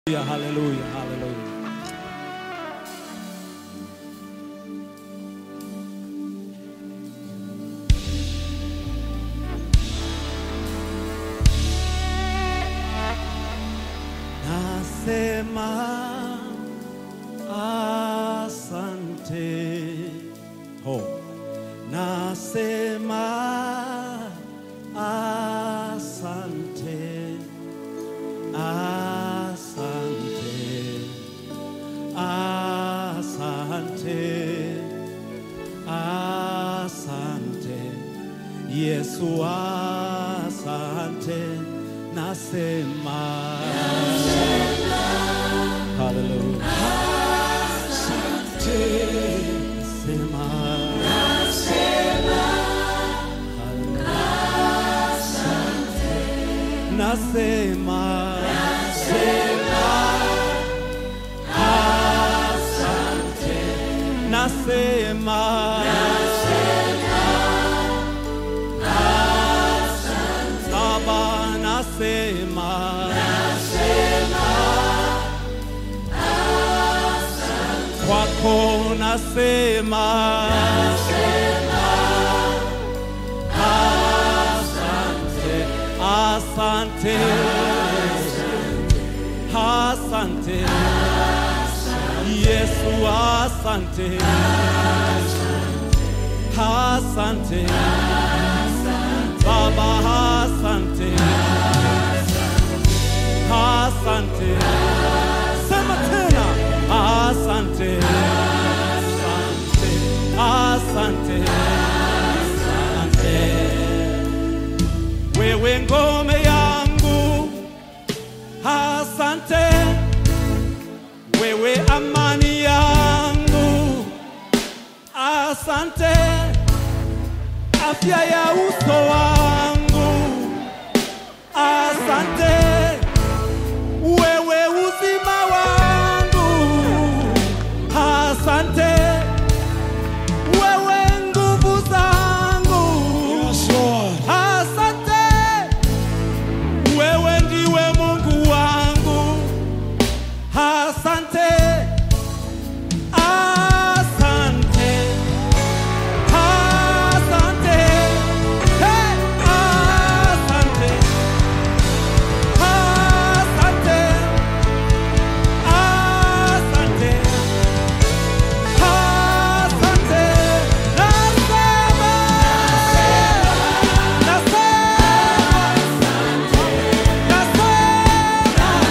Haleluya, haleluya, haleluya. Nasema asante. Ho. Nasema asante. Asante. Asante. Asante. Yesu asante. Nasema. Hallelujah. Nasema. Hallelujah. Nasema. Asante. Nasema. Baba nasema. Kwako nasema. Asante. Asante. Asante. Yesu asante. Asante. Baba asante. Asante. Sema tena. Asante. Asante. Asante. Asante. Wewe ngome yangu. Asante. Wewe amani yangu. Asante. Afya ya uso wangu. Asante. Wewe uzima wangu. Asante. Wewe nguvu zangu. Asante. Wewe ndiwe Mungu wangu. Asante. Asante. Asante. Hey, asante. Asante. Asante. Asante. Nasema. Nasema.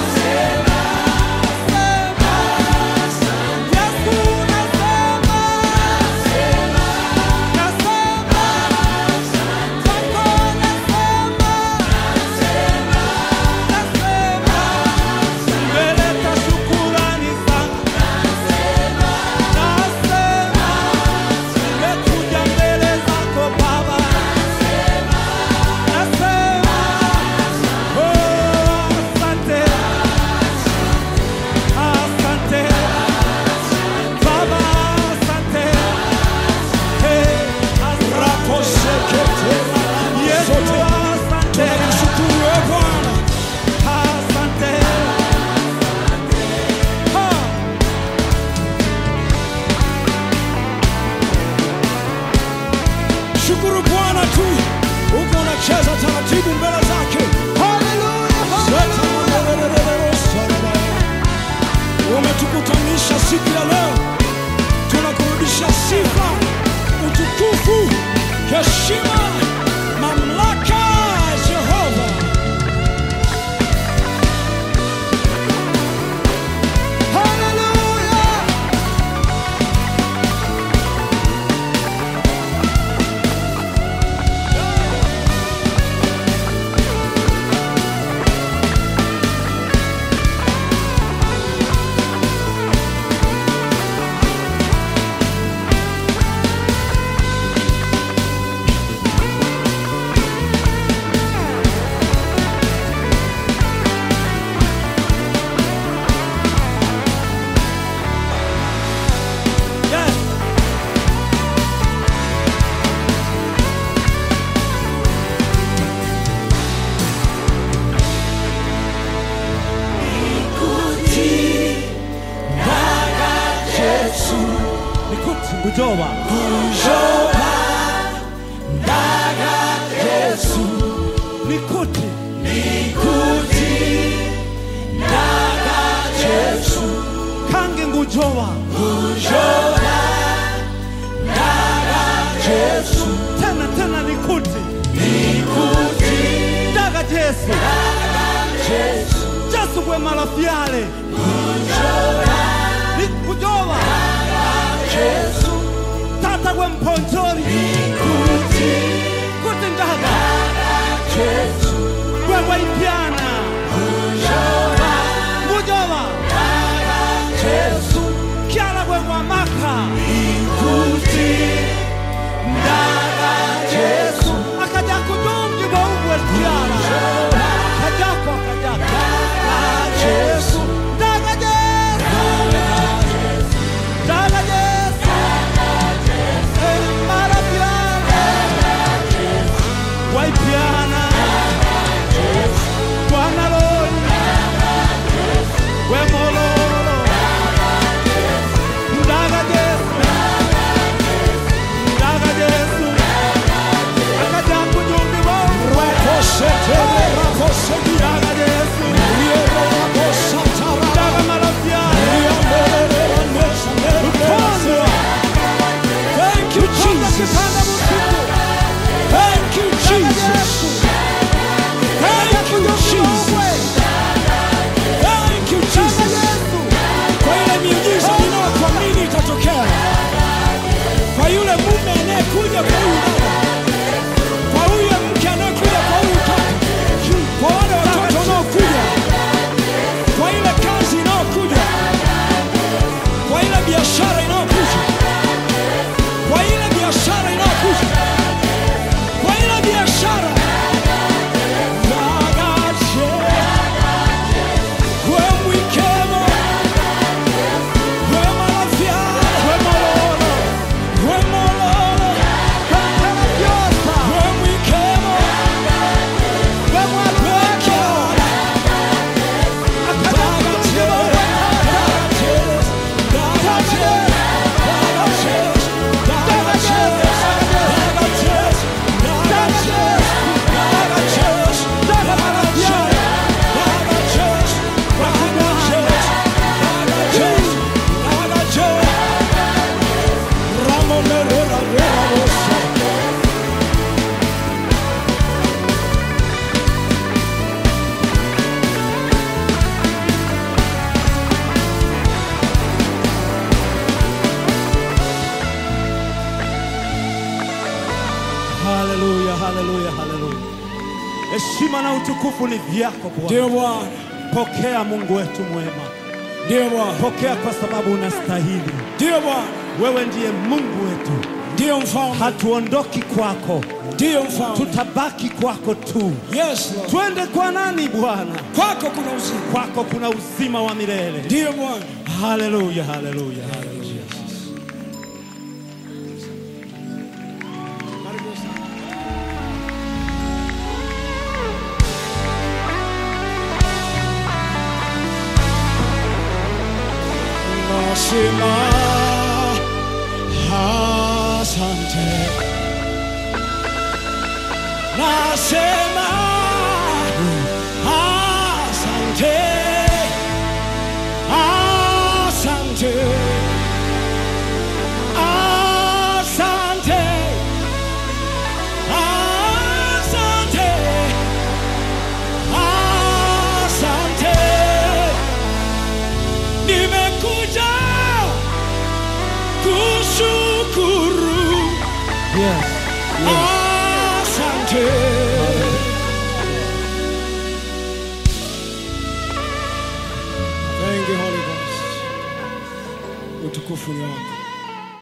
Asante. Baba, asante. Hey, asante. Yesu, asante. Asante. Ha. Shukuru Bwana tu, huko unacheza taratibu mbele zake. Zeta madererero saraba. Umetukutanisha siku ya leo, tunakurudisha sifa, utukufu, heshima, mamlaka Jehova. Hallelujah. Yesu ngujoba kujoba ndaga Yesu nikuti nikuti ndaga Yesu kange ngujoba kujoba ndaga Yesu tena tena nikuti nikuti daga Yesu ndaga Yesu Yesu gwe malafiale nikujoba Yesu tata gwe mponjoli nikuti kuti ndaga Yesu gwe waipyana kujoba ngujoba Yesu kyala gwe mwamaka nikuti ndaga Yesu akaja kujungi bwaubwe kyala kajako kajako Yesu daga Yesu daga Yesu Eh, malafiale waipyana Bwana loli wemololo ndaga Yesu ndaga Yesu akaja kujungi bwaubwe Rakosetele rakosegi daga Yesu Riero rakosatara daga malafiale Riambolele ranesha Kwanza. Thank you Jesus Kipanda musiku Thank you Jesus Thank you Jesus Thank you Jesus Kwa ile miujiza ninayokuamini itatokea Kwa yule mume anayekuja kwa huyu dada Kwa huyo mke anayekuja kwa huyu kaka Kwa wale watoto wanaokuja Kwa ile kazi inayokuja Kwa ile biashara inayokuja Kwa ile biashara inayokuja Kwa ile biashara Zagache Kwe mwikemo Kwe malafiara Kwe malolo Kwe mololo Kwe mwikemo Kwe mwalwekera Haleluya, haleluya, haleluya. Heshima na utukufu ni vyako Bwana. Ndio Bwana, Pokea Mungu wetu mwema, ndio Bwana, pokea kwa sababu unastahili. ndio Bwana, Wewe ndiye Mungu wetu, ndio mfalme, hatuondoki kwako, ndio mfalme. tutabaki kwako tu. Yes Lord, Twende kwa nani Bwana? kwako kuna uzima, Kwako kuna uzima wa milele. ndio Bwana. Haleluya, haleluya, haleluya. Nasema asante, nasema asante, asante, asante, asante, asante. Nimekuja kushukuru, Yes. asante. Thank you Holy Ghost, utukufu ni wako.